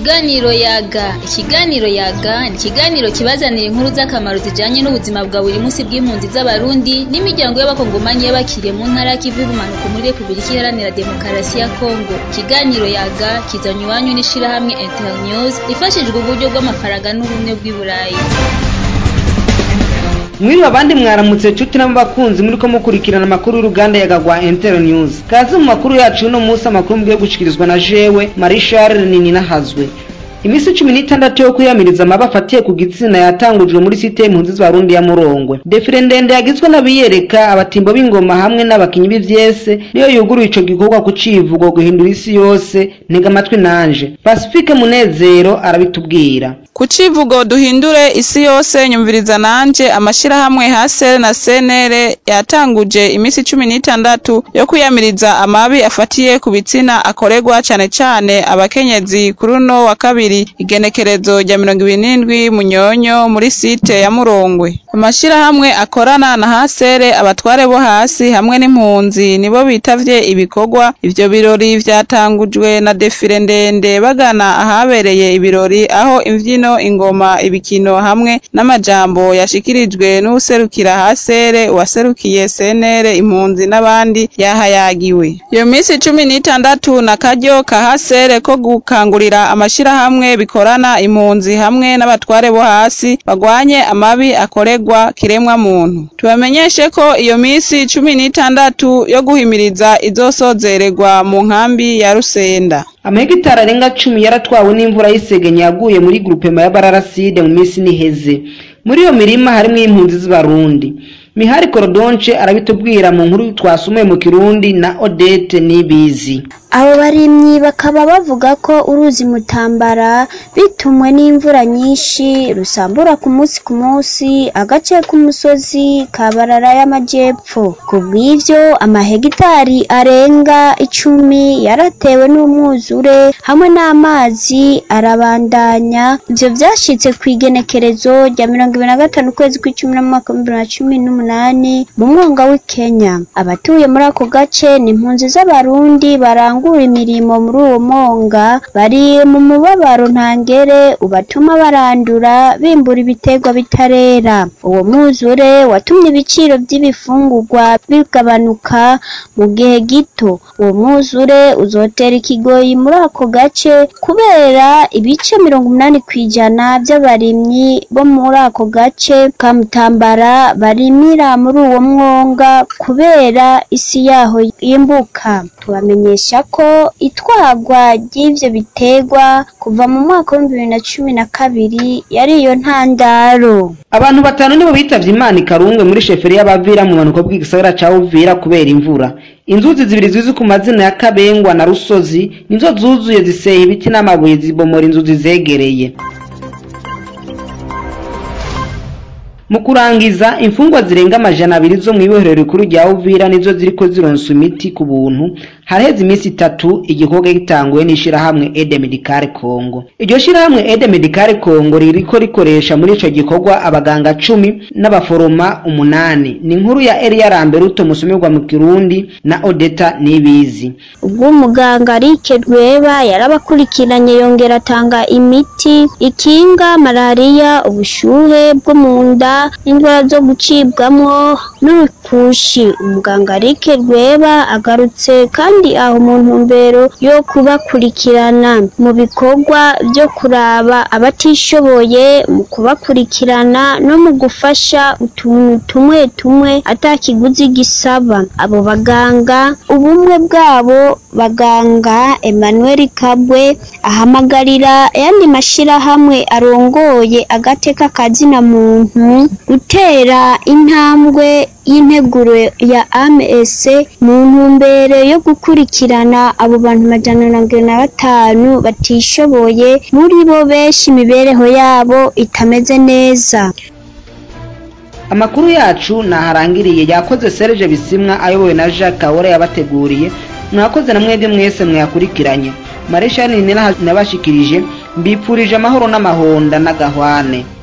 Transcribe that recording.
Ikiganiro yaga ikiganiro yaga ni ikiganiro kibazanira inkuru z'akamaro zijanye n'ubuzima bwa buri munsi bw'impunzi z'abarundi n'imiryango y'abakongomanyi y'abakiriye mu ntara y'ikivu y'ubumanuko muri Republika Iharanira Demokarasi ya Kongo ikiganiro yaga kizanywe iwanyu n'ishirahamwe Internews rifashijwe uburyo bw'amafaranga n'ubumwe bw'i Burayi mwiriwe abandi mwaramutse nshuti n'abakunzi muriko mukurikirana amakuru y'uruganda yagagwa Inter News kaze mu makuru yacu uno munsi amakuru mugiye gushikirizwa na jewe Marie Charles Nininahazwe imisi cumi n'itandatu yo kwiyamiriza amabi afatiye ku gitsina yatangujwe muri site y'impunzi z'abarundi ya Murongwe defile ndende yagizwe n'abiyereka abatimbo b'ingoma hamwe n'abakinyi b'ivyese niyo yuguruye ico gikorwa ku civugo guhindura isi yose ntega amatwi nanje Pacifique Munezero arabitubwira ku civugo duhindure isi yose nyumviriza nanje amashirahamwe hasere na senere yatanguje imisi cumi n'itandatu yo kwiyamiriza amabi afatiye ku bitsina akorerwa cane cane abakenyezi kuri uno wa kabiri igenekerezo rya mirongo ibiri n'indwi munyonyo muri site ya murongwe amashirahamwe akorana na hasere abatware bo hasi hamwe n'impunzi nibo bitavye ibikorwa ivyo birori vyatangujwe na defile ndende bagana ahabereye ibirori aho imvyino ingoma ibikino hamwe n'amajambo yashikirijwe n'uwuserukira hasere uwaserukiye senere impunzi n'abandi yahayagiwe iyo misi cumi n'itandatu na karyo ka hasere ko gukangurira amashirahamwe bikorana impunzi hamwe n'abatware bo hasi bagwanye amabi akorerwa kiremwa muntu tubamenyeshe ko iyo misi cumi n'itandatu yo guhimiriza izosozererwa mu nkambi ya rusenda amahegitari arenga cumi yaratwawe n'imvura y'isegenya yaguye muri grupema ya bararaside mu minsi niheze muri iyo mirima harimwo impunzi z'abarundi mihari korodonce arabitubwira mu nkuru twasumuye mu kirundi na odete nibizi abo barimyi bakaba bavuga ko uruzi mutambara bitumwe n'imvura nyinshi rusambura ku munsi ku munsi agace k'umusozi ka barara y'amajyepfo ku bw'ivyo amahegitari arenga icumi yaratewe n'umwuzure hamwe n'amazi arabandanya ivyo vyashitse ku igenekerezo rya mirongo ibiri na gatanu ukwezi kw'icumi n'umwaka w'ibihumbi bibiri na cumi n'umunani mu mwonga w'i kenya abatuye muri ako gace ni impunzi z'abarundi barangura imirimo muri uwo mwonga bari mu mubabaro ntangere ubatuma barandura bimbura ibiterwa bitarera uwo mwuzure watumye ibiciro by'ibifungurwa bigabanuka mu gihe gito uwo mwuzure uzotera ikigoyi muri ako gace kubera ibice mirongo umunani ku ijana by'abarimyi bo muri ako gace ka mutambara barimira muri uwo mwonga kubera isi yaho yimbuka tubamenyesha ko itwagwa ry'ivyo biterwa kuva mu mwaka w'ibihumbi bibiri na cumi na kabiri yari iyo ntandaro abantu batanu nibo bitavye imana ikarungwe muri sheferi y'abavira mu manuko bw'igisagara ca uvira kubera imvura inzuzi zibiri zizwi ku mazina ya kabengwa na rusozi nizo zuzuye ziseha ibiti n'amabuye zibomora inzu zizegereye mu kurangiza imfungwa zirenga amajana abiri zo mw'ibohero rikuru rya uvira nizo ziriko zironsa imiti ku buntu haraheze iminsi itatu igikorwa gitanguwe n'ishirahamwe ede medicale congo iryo shirahamwe ede medicale congo ririko rikoresha muri ico gikorwa abaganga cumi n'abaforoma umunani ni inkuru ya eliya ramberuto musomerwa mu kirundi na odeta nibizi ubwo umuganga Rike Rweba yarabakurikiranye yongera atanga imiti ikinga malariya ubushuhe bwo mu nda indwara zo gucibwamwo n'urukushi umuganga Rike Rweba agarutse kandi aho mu ntumbero yo kubakurikirana mu bikorwa byo kuraba abatishoboye mu kubakurikirana no mu gufasha utuntu tumwe tumwe atakiguzi gisaba abo baganga ubumwe bwabo baganga Emmanuel Kabwe ahamagarira ayandi mashirahamwe arongoye agateka kazina muntu gutera intambwe y'integuro ya AMS mu ntumbero yo gukurikirana abo bantu majana na mirongo na batanu batishoboye muri bo benshi imibereho yabo itameze neza amakuru yacu naharangiriye yakoze Serge Bisimwa ayobowe na Jacques Kawore yabateguriye mwakoze na mwebwe mwese mwayakurikiranye Mareshani nabashikirije mbipfurije amahoro n'amahonda n'agahwane